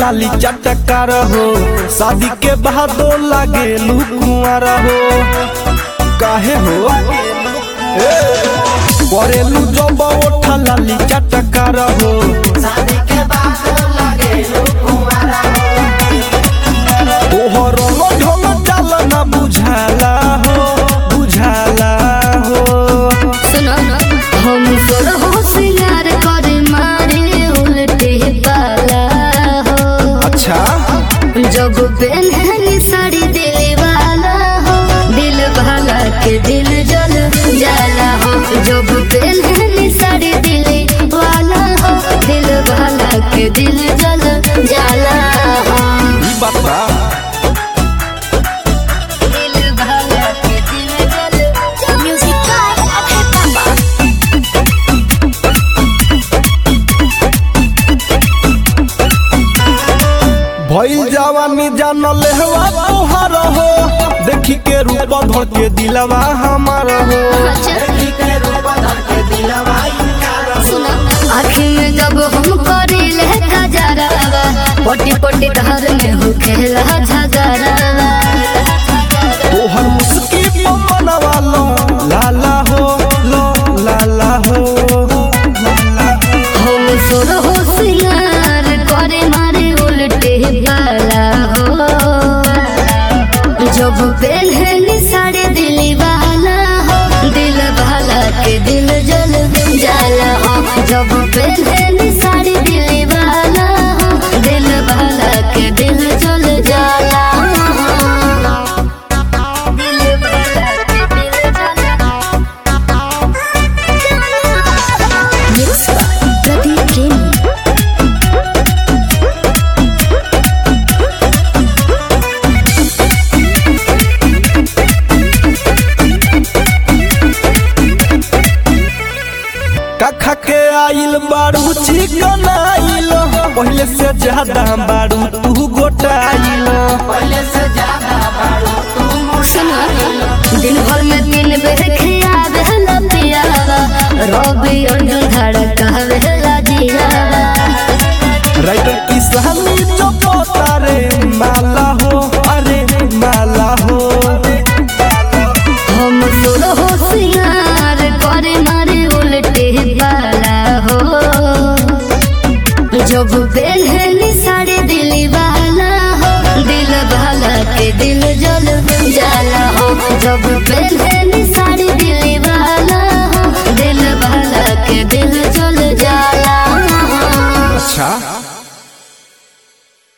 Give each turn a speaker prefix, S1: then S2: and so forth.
S1: लाली चटकार हो शादी के बाद लागे कुंवर हो काहे हो ए, करेलू जब ओठा लाली चटकार हो तोहर रंग ढंग चाल ना बुझाला हो बुझाला हो
S2: सुनो हम तोर होशियार कर मारे उल्टे पाला हो
S1: अच्छा
S2: जब पहननी साड़ी दिल वाला हो दिल वाला के दिल जल जाला हो जब पहननी साड़ी दिल वाला हो दिल वाला के दिल जल जाला हो
S1: ई बात बा
S2: दिल वाला के दिल जल म्यूजिक का
S1: भइल जवानी जान लेहवा तोहर हो देखी के रूप धर के दिलवा हमार हो
S2: सुना आँखी में जब हम करीले गजरावा पटी पटी धार में हो खेला झगरावा
S1: तोहर मुस्की मनवा लो लाला हो लो लाला हो लाला हो।
S2: हम सोर होशियार करे मारे उल्टे वाला हो जब पहननी साड़ी दिल वाला हो दिल वाला के दिल जल जाला हो जब पहननी साड़ी दिल वाला हो दिल वाला के दिल जल जाला हो दिल वाला के दिल जाला Mix by Pradeep Gaming.
S1: कखा के आइल बारू चिकन आइल पहले से ज्यादा बारू तू गोटाइल
S2: सुना दिन भर में तीन बेर खिया बेला पियावा रवि अर्जुन धड़का बेला जियावा
S1: राइटर की सहनी चपता रे माला हो अरे माला हो
S2: हम सोर होशियार करे मारे उल्टे वाला हो जब पहननी साड़ी दिल वाला हो दिल वाला के दिल जल जाला हो जब पहननी साड़ी दिल